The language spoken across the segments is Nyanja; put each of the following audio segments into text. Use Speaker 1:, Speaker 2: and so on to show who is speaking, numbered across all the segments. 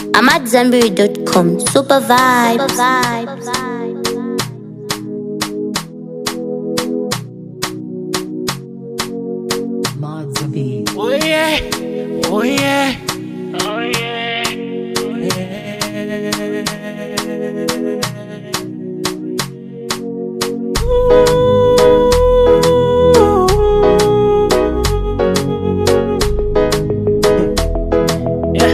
Speaker 1: I'm at Zenberry.com. Super vibes.
Speaker 2: Mods of E.
Speaker 3: Oh yeah, oh yeah, oh yeah. Yeah.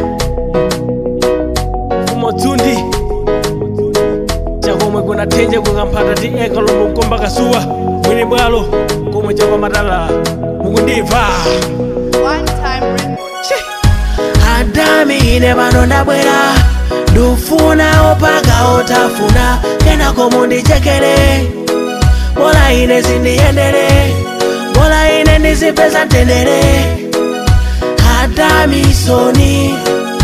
Speaker 3: Kumotundi chakomwe kunatenje kukamphata ti eka lomwe mkomba kasuwa mwini bwalo komwe chakwamatala mukundimva
Speaker 4: One time record.
Speaker 3: adami ine pano ndabwera ndufuna opaka otafuna kenako mundichekere bola ine zindiyendere bola ine ndizipeza mtendere adami soni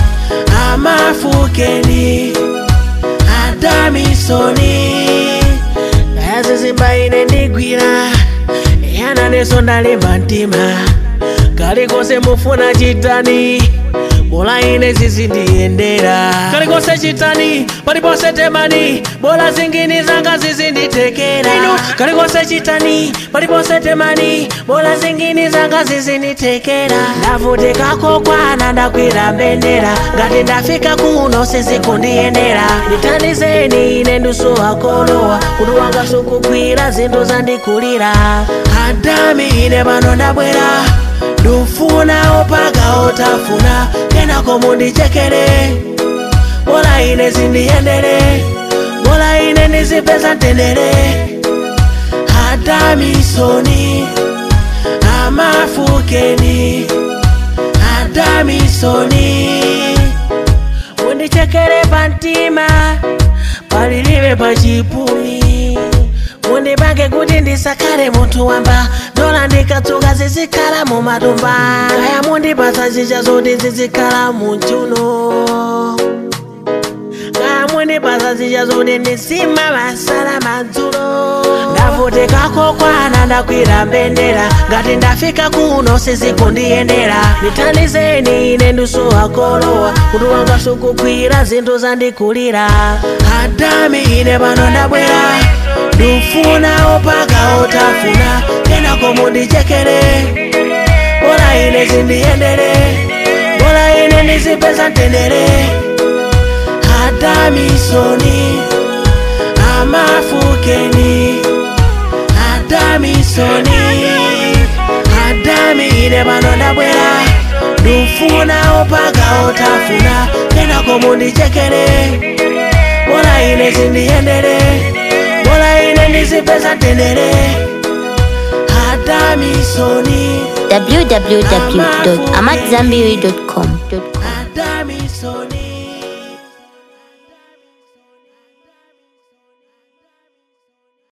Speaker 3: amafukeni adami soni azizimba ine ndigwira yana neso ndalimba mtima kalikonse mufuna chitani bola ine zizindiyendera kalikonse chitani paliponse temani bola zingini zanga zizinditekera inu kalikonse chitani paliponse temani bola zingini zanga zizinditekera ndavutikako kwana ndakwira mbendera ngati ndafika kuno sizikundiyendera ndithandizeni ine ndusowa kolowa kuti wanga sukugwira zinthu zandikulira adami ine pano ndabwera ndufuna opaka otafuna kenako mundichekere bola ine zindiyendere bola ine ndizipeza mtendere adamisoni amafukeni adamisoni mundichekere pamtima palilibe pachipumi mundipange kuti ndisakhale munthu wamba dola ndikatsuka zizikhala mumatumba kaya mundipatsa chicha zoti zizikhala muchuno kaya mundipatsa chicha zoti ndisima masala madzulo ndavutikako kwana ndakwira mbendera ngati ndafika kuno sizikundiyendera ndithandizeni ine ndusowa kolowa kuti wanga sukugwira zinthu zandikulira adami ine pano ndabwera ndufuna opaka otafuna kenako mundichekere bola ine zindiyendere bola ine ndizipeza mtendere adamisoni amafukeni adamisoni adami ine pano ndabwera ndufuna opaka otafuna kenako mundichekere bola ine zindiyendere bola ine ndizipeza mtendere adamisoni
Speaker 1: www.amatzambiri.com.